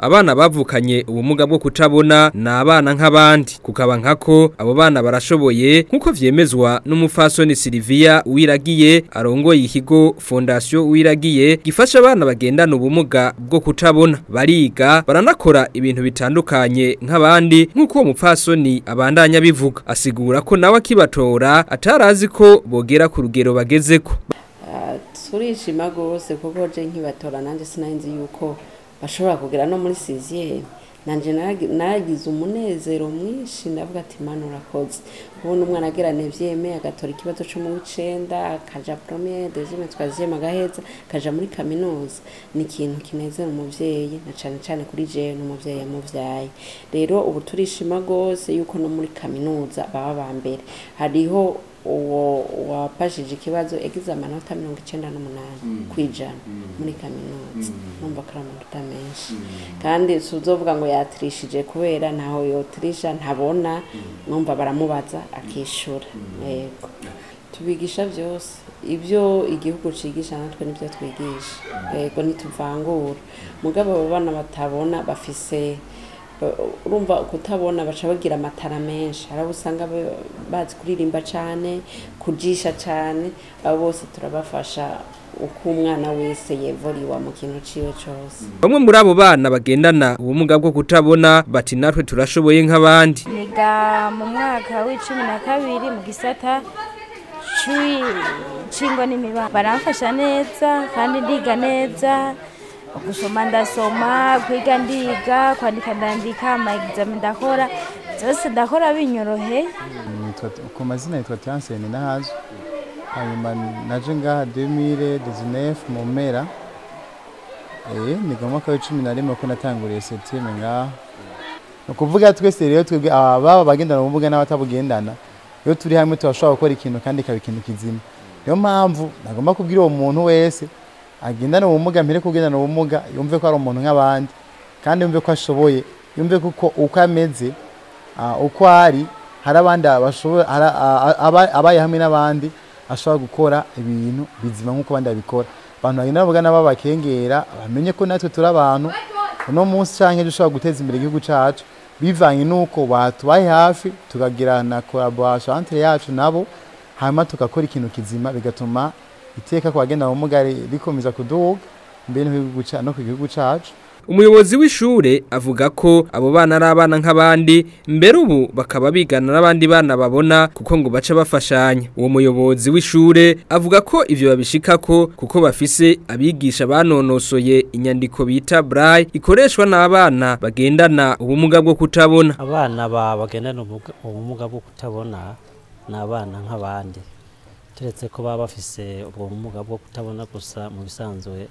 abana bavukanye ubumuga bwo kutabona ni abana nk'abandi kukaba nkako abo bana barashoboye nk'uko vyemezwa n'umufasoni Silvia Uwiragiye arongoye ikigo Fondation Uwiragiye gifasha abana bagendana ubumuga bwo kutabona bariga baranakora ibintu bitandukanye nk'abandi nk'uko uwo mupfasoni abandanya bivuga asigura ko nawe akibatora atarazi ko bogera ku rugero bagezeko turishima rwose kuko je nkibatora nanjye sinanzi yuko bashobora kugera no muri siziye nanje nagize umunezero mwinshi ndavuga ati mana urakoze ubundi umwana agira nevyeme agatora ikibazo co mu w'icenda akaja premier deuxième troisième agaheza akaja muri kaminuza ni ikintu kinezera umuvyeyi na cane cane kuri jewe n'umuvyeyi yamuvyaye rero ubu turishima rwose yuko no muri kaminuza baba ba mbere hariho uwo wapashije ikibazo yagize amanota mirongo icenda n'umunani ku ijana muri kaminuza numva ko ari amanota menshi kandi si uzovuga ngo yatirishije kubera ntaho yotirisha ntabona numva baramubaza akishura yego tubigisha byose ibyo igihugu cigisha natwe nibyo twigisha yego ntituvangura mugabo abo bana batabona bafise urumva kutabona baca bagira amatara menshi hari abo usanga bazi kuririmba cyane kujisha cyane abo bose turabafasha uko umwana wese yevuriwa mu kintu ciwe cyose bamwe muri abo bana bagendana ubumuga bwo kutabona bati natwe turashoboye nk'abandi niga mu mwaka w'icumi na kabiri mu gisata c'ingo n'imibano baramfasha neza kandi ndiga neza gusoma ndasoma kwiga ndiga kwandika ndandika ama ndakora zose ndakora binyorohe ku mazina yitwa Tiansene nahazo hanyuma naje ngaha 2019 mu mpera eh ni mu mwaka wa 11 ko natanguriye septieme ngaha no kuvuga twese rero twebwe aba bagendana ubumuga n'abatabugendana iyo turi hamwe turashobora gukora ikintu kandi ikaba ikintu kizima niyo mpamvu nagomba kubwira uwo muntu wese agendana ubumuga mbere kugendana ubumuga yumve ko ari umuntu nk'abandi kandi yumve ko ashoboye yumve kuko uko ameze uko ari hari abandi abaye hamwe n'abandi ashobora gukora ibintu bizima nk'uko abandi babikora abantu bagenda bavuga nabo bakengera bamenye ko natwe turi abantu uno munsi cyangwa dushobora guteza imbere igihugu cyacu bivanye n'uko batubaye hafi tukagira na collaboration entre yacu nabo hanyuma tugakora ikintu kizima bigatuma iteka ku bagenda ubumuga rikomeza kuduga mbere no ku gihugu cyacu umuyobozi w'ishure avuga ko abo bana ari abana nk'abandi mbere ubu bakaba bigana n'abandi bana babona kuko ngo baca bafashanya uwo muyobozi w'ishure avuga ko ivyo babishikako kuko bafise abigisha banonosoye inyandiko bita braille ikoreshwa n'abana bagendana ubumuga bwo kutabona abana bagendana ubumuga bwo kutabona ni abana nk'abandi turetse ko baba bafise ubwo bumuga bwo kutabona gusa mu bisanzwe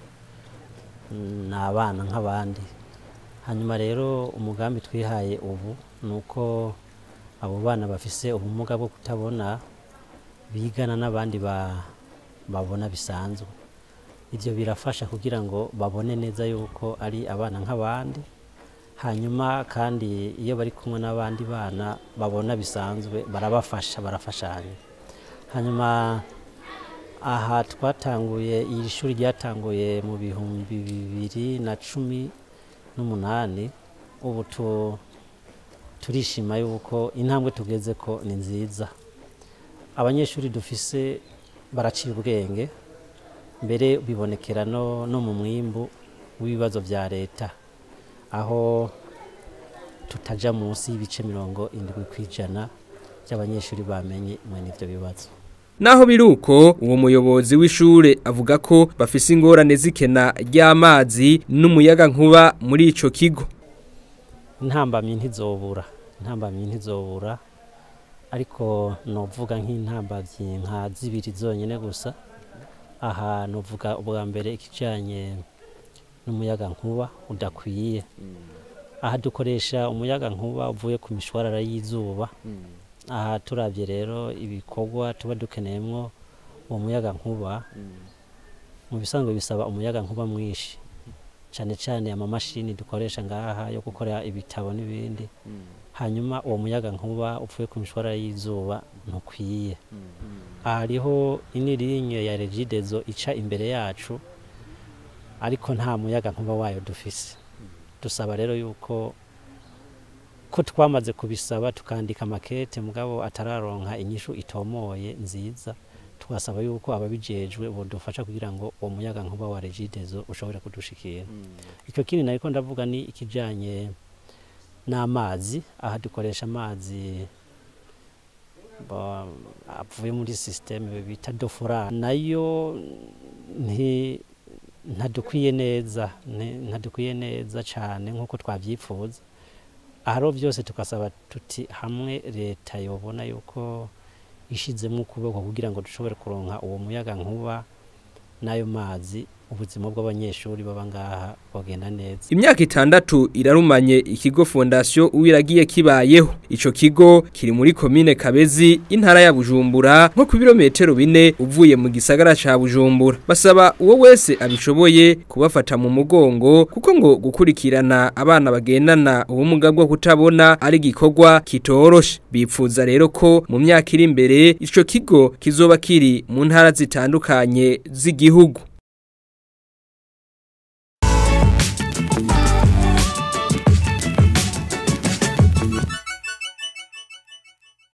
ni abana nk'abandi hanyuma rero umugambi twihaye ubu ni uko abo bana bafise ubumuga bwo kutabona bigana n'abandi babona bisanzwe ibyo birafasha kugira ngo babone neza yuko ari abana nk'abandi hanyuma kandi iyo bari kumwe n'abandi bana babona bisanzwe barabafasha barafashanya hanyuma aha twatanguye iri shuri ryatanguye mu bihumbi bibiri na cumi n'umunani ubu turishima yuko intambwe tugeze ko ni nziza abanyeshuri dufise baraciye ubwenge mbere bibonekera no mu mwimbu w'ibibazo bya leta aho tutaja munsi y'ibice mirongo indwi ku ijana by'abanyeshuri bamenye mwene ibyo bibazo Naho biruko uwo muyobozi w'ishure avuga ko bafise ingorane zikena ry'amazi n'umuyaga nkuba muri ico kigo. Intambamyi ntizobura, intambamyi ntizobura ariko novuga nk'intambamyi nka zibiri zonyene gusa. Aha novuga ubwa mbere ikijanye n'umuyaga nkuba udakwiye. Aha dukoresha umuyaga nkuba uvuye ku mishwarara y'izuba. aha turabye rero ibikorwa tuba dukeneyemo uwo muyaga nkuba mu bisanzwe bisaba umuyaga nkuba mwinshi cyane cyane amamashini dukoresha ngaha yo gukora ibitabo n'ibindi hanyuma uwo muyaga nkuba upfuye ku mishwara y'izuba ntukwiye hariho inirinye ya regidezo ica imbere yacu ariko nta muyaga nkuba wayo dufise dusaba rero yuko ko twamaze kubisaba tukandika amakete mugabo atararonka inyishu itomoye nziza twasaba yuko ababijejwe bodufasha kugira ngo uwo muyaga nkuba wa regidezo ushobore kudushikira icyo kindi nariko ndavuga ni ikijanye n'amazi aha dukoresha amazi ba- avuye muri systeme bita dofora nayo nti ntadukwiye neza nti- ntadukwiye neza cyane nk'uko twabyifuza aharo byose tugasaba tuti hamwe leta yobona yuko ishizemo ukuboko kugira ngo dushobore kuronka uwo muyaga nkuba n'ayo mazi ubuzima bw'abanyeshuri baba ngaha bugenda neza Imyaka itandatu irarumanye ikigo fondation uwiragiye kibayeho. Ico kigo kiri muri komine Kabezi intara ya Bujumbura nko ku birometero bine uvuye mu gisagara ca Bujumbura. Basaba uwo wese abishoboye kubafata mu mugongo kuko ngo gukurikirana abana bagendana ubumuga bwo kutabona ari gikorwa kitoroshe. Bipfuza rero ko mu myaka iri imbere ico kigo kizoba kiri mu ntara zitandukanye z'igihugu.